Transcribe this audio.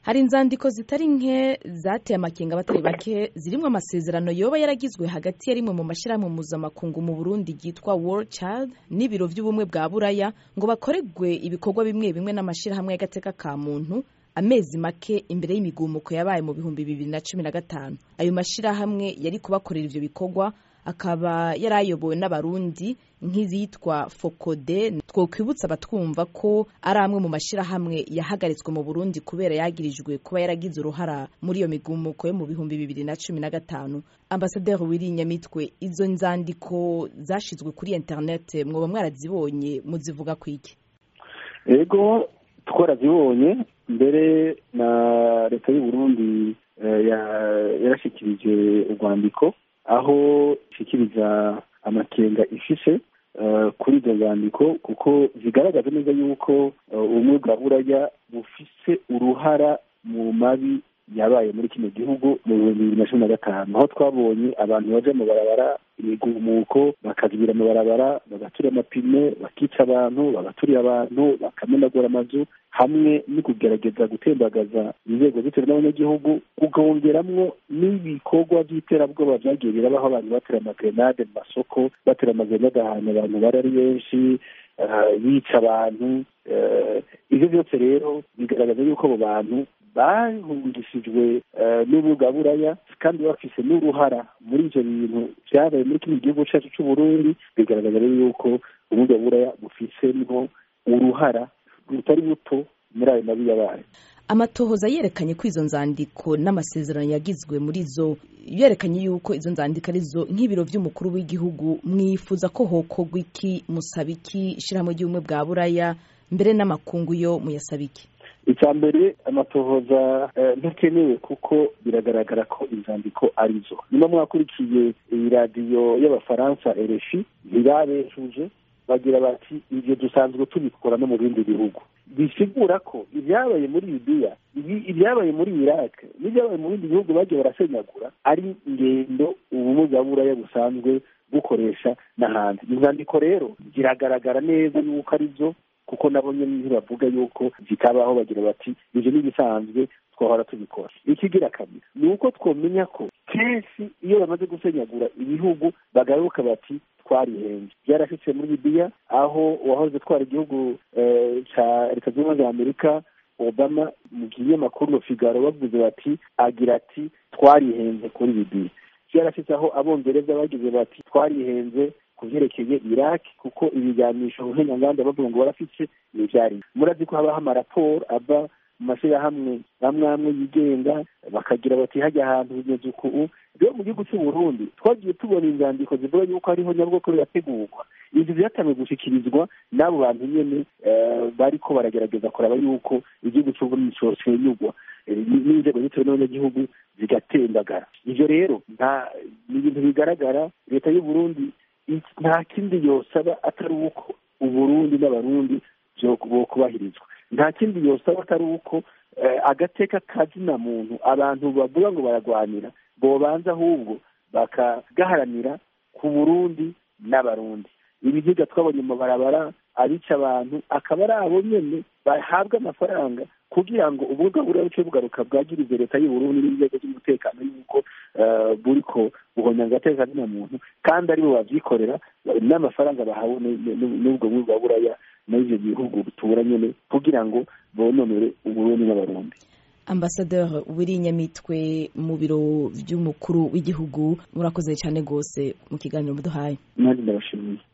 hari inzandiko zitari nke zateye amakenga abatari bake zirimo amasezerano yoba yaragizwe hagati ya rimwe mu mashyirahamwe mpuzamakungu mu burundi ryitwa world child n'ibiro by'ubumwe bwa buraya ngo bakorerwe ibikorwa bimwe bimwe n'amashyirahamwe y'agateka ka muntu amezi make imbere y'imigumuko yabaye mu bihumbi bibiri na cumi na gatanu ayo mashyirahamwe yari kubakorera ivyo bikorwa akaba yari ayobowe n'abarundi nk'izitwa fokode twokwibutsa abatwumva ko ari amwe mu mashyirahamwe yahagaritswe mu burundi kubera yagirijwe kuba yaragize uruhara muri iyo migumuko yo mu bihumbi bibiri na cumi na gatanu ambasaderi wirinyamitwe izo nzandiko zashizwe kuri interinete mwoba mwarazibonye muzivuga kwiki ego twarazibonye mbere na leta y'u Burundi yarashikirije urwandiko aho ishikiriza amakenga ifise kuri izo zandiko kuko zigaragaza neza yuko ubumwe bwa buraya bufise uruhara mu mabi yabaye muri kino gihugu mu bihumbi bibiri na cumi na gatanu aho twabonye abantu baja mu barabara imigumuko bakazibira mu barabara bagaturira amapine bakica abantu bagaturira abantu bakamenagura amazu hamwe no kugerageza gutembagaza inzego zitewe n'abanyagihugu ukongeramwo n'ibikorwa by'iterabwoba byagiye birabaho abantu batera amagrenade mu masoko batera amagrenade ahantu abantu bari ari benshi bica abantu ivyo byose rero bigaragaza yuko abo bantu bahungishijwe n'ubuga buraya kandi bafise n'uruhara muri ivyo bintu vyabaye muri kino gihugu cacu c'uburundi bigaragaza rero yuko ubuga buraya bufisemwo uruhara rutari buto muri ayo mabi yabaye amatohoza yerekanye ko izo nzandiko n'amasezerano yagizwe muri zo yerekanye yuko izo nzandiko arizo nk'ibiro by'umukuru w'igihugu mwifuza ko hokorwa iki musaba iki ishyirahamwe ry'ubumwe bwa buraya mbere n'amakungu yo muyasaba iki icya mbere amatohoza ntakenewe kuko biragaragara ko inzandiko arizo nyuma mwakurikiye iyi radiyo y'abafaransa RFI ntibabeshuje bagira bati ibyo dusanzwe tubikora no mu bindi bihugu bisigura ko ibyabaye muri libiya ibyabaye muri iraq n'ibyabaye mu bindi bihugu bagiye barasenyagura ari ingendo ubumwe bwa buraya busanzwe bukoresha n'ahandi inzandiko rero ziragaragara neza yuko ari byo kuko nabo nyine ntibavuga yuko zitabaho bagira bati ibyo ni ibisanzwe twahora tubikora ikigira kabiri ni uko twamenya ko kenshi iyo bamaze gusenyagura ibihugu bagaruka bati twarihenze byarashitse muri libiya aho uwahoze twara igihugu ca leta zunze ubumwe za amerika obama mu kinyamakuru no figaro bavuze bati agira ati twarihenze kuri libiya byarashitse aho abongereza bagize bati twarihenze ku vyerekeye iraq kuko ibiganisho nk'enyanganda bavuga ngo barafise nivyari murazi ko habaho amaraporo ava mu mashyirahamwe amwe amwe yigenga bakagira bati hajya ahantu bimeze uku rero mu gihugu cy'u Burundi twagiye tubona inzandiko zivuga yuko hariho nyabwoko birategurwa ivyo vyatangiye gushikirizwa n'abo bantu nyene bariko baragerageza kuraba yuko igihugu cy'u Burundi cosenyugwa n'inzego zitewe n'abanyagihugu zigatembagara ivyo rero nta ni ibintu bigaragara leta y'u Burundi nta kindi yosaba atari uko uburundi n'abarundi bokubahirizwa nta kindi yosaba atari uko agateka kazina muntu abantu bavuga ngo baragwanira bobanza ahubwo bakagaharanira ku burundi n'abarundi ibiziga twabonye mu barabara abica abantu akaba ari abo nyene bahabwa amafaranga kugira ngo ubwo buriya buce bugaruka bwagirize leta y'uburundi n'inzego z'umutekano yuko buriko buhonya agateka kazina muntu kandi aribo bavyikorera n'amafaranga bahawe n'ubwo buri bwa buraya n'ivyo bihugu bitura nyene kugira ngo bononere uburundi n'abarundi ambasaderi wirinyamitwe mu biro vy'umukuru w'igihugu murakoze cyane rwose mu kiganiro muduhaye nanjye ndabashimiye